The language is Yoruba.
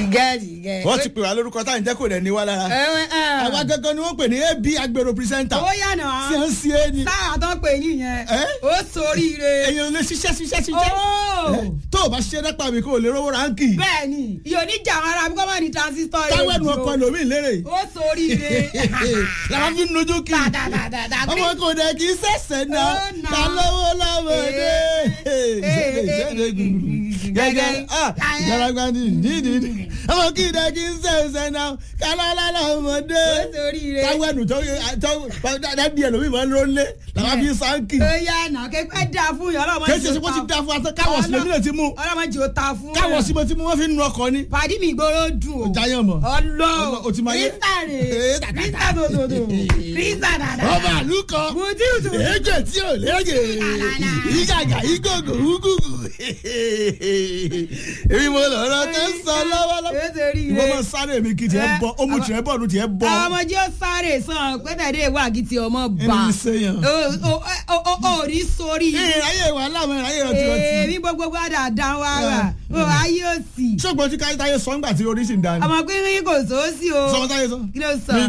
jìgẹ́ jìgẹ́. wọ́n ti pè wá lórúkọ táyì jẹ́ kò rẹ̀ ní wá lára. àwa gangan ni wọ́n pè ní ab agbèrò pírísẹ́ńtà. ó yànnà tí wọ́n ń ṣe é ni. sáà tó pè yín yẹn Ẹ́? ó soríire. èèyàn lè ṣiṣẹ́ ṣiṣẹ́ ṣiṣẹ́. Ó. Ẹ, tó o bá ṣiṣẹ́ dẹ́pà mi kó o lè rówó ránkì. bẹ́ẹ̀ni ìyóò ní jà wọn ara bí kò má ní transistor rẹ̀ táwọn ẹnu ọkọ lómi lérè. ó soríire. làwọn fi ń nojú kí. Dàdàdàdàdà. ọmọ kò dẹ̀ kí sẹ̀sẹ̀ náà Ó nà. ká lówó lọ́mọdé. ìṣẹ̀lẹ̀ ìṣẹ̀lẹ̀ gbùgbù. gẹ́gẹ́ ah gbàlagbàdì dídìdì. ọmọ kì í dẹ̀ kí sẹ̀sẹ̀ náà ká lọ́lá lọ́mọdé. ó soríire. táwọn ẹnu tó tó dádì ẹ̀ lómi máa ń lónlé làwọn fi ń sáńkì. ó yànnà kékeré dà fún yàrá ọmọ kéṣe sí wọ́n ti dá fún wa káwọ̀ sí lómi náà ti mú. ọlọ́mọdé ò ta fún. káwọ̀ sí mo ti mú wọ́n fi ń nu ọkọ̀ ni. pàdé mi ìgboro dùn o. Jayọ̀ mọ̀. ọlọ́ O ti máa yé. rísà rè Ee, tàtàtà. rísà dòdòdò rísà dàdà. ọba àlùkọ bùtìtù. èjè tí ò léjè ìgàgà ìgògò úgùgù èmi mo lọ́rọ̀ tó ń sọ lọ́wọ́lọ́wọ́ ó soríire. ìwọ máa sáré mi kì í tiẹ̀ bọ́ ó mú tiẹ̀ bọ́ ọdún tiẹ̀ bọ́ ọmọdé ó sáré sàn pẹ́tẹ́dé wà kí ti ọmọ bá ẹni ní sẹ́yìn. ó rí sórí ìráyè wà láwọn ìráyè ọtí ọtí èmi gbogbo gbàdá dán wá rà ó ayé òsì ṣọ́gbọ́n tí káyé táyé sọ ńgbà tí orí sì ń dání. ọmọ pínpín kò sóòsì o sọ́wọ́n táyé sọ. kí ló sọ.